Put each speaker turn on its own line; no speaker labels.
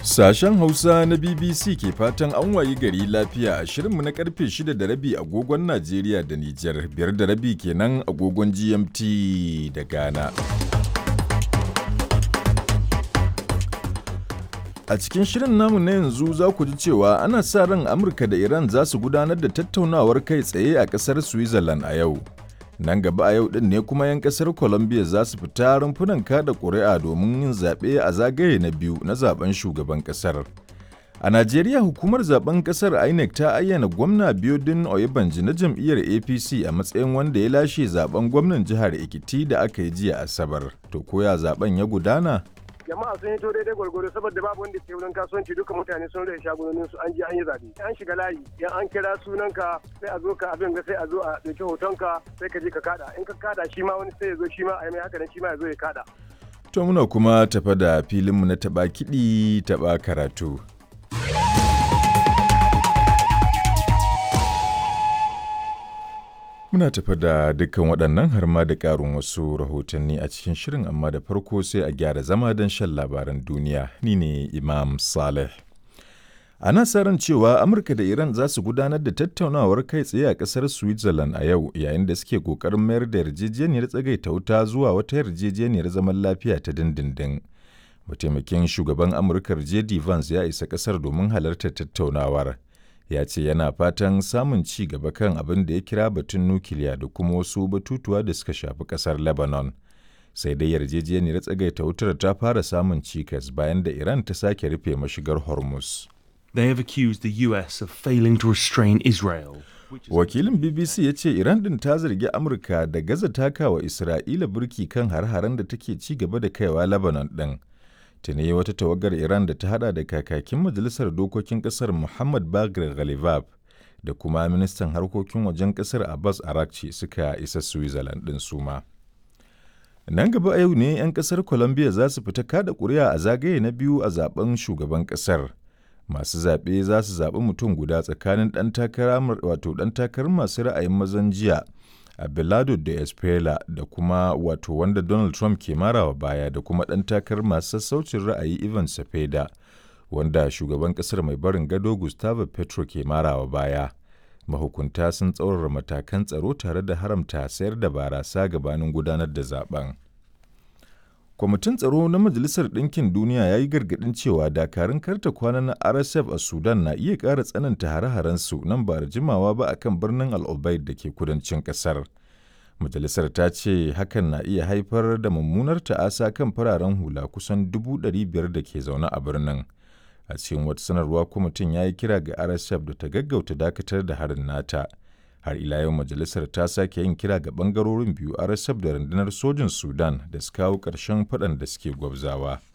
Sashen Hausa na BBC ke fatan an wayi gari lafiya a shirinmu na karfe 6 da rabi agogon Najeriya da Nijar, biyar da rabi kenan agogon GMT da Ghana. A cikin shirin namu na yanzu za ku ji cewa ana sa ran Amurka da Iran za su gudanar da tattaunawar kai tsaye a ƙasar Switzerland a yau. Nan gaba a yau ɗin ne kuma 'yan ƙasar Colombia za su fita rumfunan kada ƙuri'a domin yin zaɓe a zagaye na biyu na zaben shugaban ƙasar. A Najeriya hukumar zaben ƙasar INEC ta ayyana gwamna Biodun Oyebanji na jam'iyyar APC a matsayin wanda ya lashe zaben gwamnan jihar Ekiti da aka yi jiya Asabar. To koya zaben ya gudana?
jama'a sun hito daidai gwargwaro saboda babu wanda ke wurin kasuwanci duka mutane sun rage shagunonin su an je an yi zabe an shiga layi yan an kira sunanka sai a zo ka abin ga sai a zo a dauki hotonka sai ka je ka kada in ka kada shi ma wani sai ya zo shi ma a yi mai haka nan shi ma ya zo ya kada
To muna kuma tafa da filinmu na taɓa kiɗi taɓa karatu. Muna tafa da dukkan waɗannan har ma da ƙarin wasu rahotanni a cikin shirin amma da farko sai a gyara zama don shan labaran duniya. Ni ne Imam Saleh. Ana sa ran cewa Amurka da Iran za su gudanar da tattaunawar kai tsaye a ƙasar Switzerland a yau yayin da suke ƙoƙarin mayar da yarjejeniyar tsagaita wuta zuwa wata yarjejeniyar zaman lafiya ta dindindin. Mataimakin shugaban Amurkar J.D. Vance ya isa ƙasar domin halartar tattaunawar. ya ce yana fatan samun ci gaba kan abin da ya kira batun nukiliya da kuma wasu batutuwa da suka shafi kasar lebanon sai dai yarjejeniyar tsagaita wutar ta fara samun cikas bayan da iran ta sake rufe mashigar hormuz
They have accused the US of failing to restrain Israel.
wakilin bbc ya ce iran din ta zargi amurka da gaza takawa isra'ila burki kan har-haren da take ci gaba da kaiwa lebanon din tuni wata tawagar Iran da ta hada da kakakin majalisar dokokin kasar Muhammad Bagir Ghalibab da kuma ministan harkokin wajen kasar Abbas Arakci suka isa Switzerland din suma. Nan gaba a yau ne 'yan kasar Colombia za su fita kada ƙuri'a a zagaye na biyu a zaben shugaban kasar. Masu zaɓe za su zaɓi mutum guda tsakanin ɗan takara wato ɗan takarar masu ra'ayin mazan jiya Abelardo da Esprella da kuma wato wanda Donald Trump ke marawa baya da kuma ɗan takar masu sassaucin ra'ayi Ivan Cepeda wanda shugaban ƙasar mai barin gado Gustavo Petro ke marawa baya. Mahukunta sun tsaurara matakan tsaro tare da haramta sayar da barasa gabanin gudanar da zaben. Kwamitin tsaro na Majalisar Ɗinkin Duniya ya yi gargaɗin cewa dakarun karta kwana na RSF a Sudan na iya ƙara tsananta hare-harensu nan ba da jimawa ba a kan birnin al da ke kudancin ƙasar. Majalisar ta ce hakan na iya haifar da mummunar ta'asa kan fararen hula kusan dubu ɗari biyar da ke zaune a birnin. A cikin wata sanarwa kwamitin ya yi kira ga RSF da ta gaggauta dakatar da harin nata. har ila yau majalisar ta sake yin kira ga bangarorin biyu rsf da rundunar sojin sudan da su kawo ƙarshen faɗan da suke gwabzawa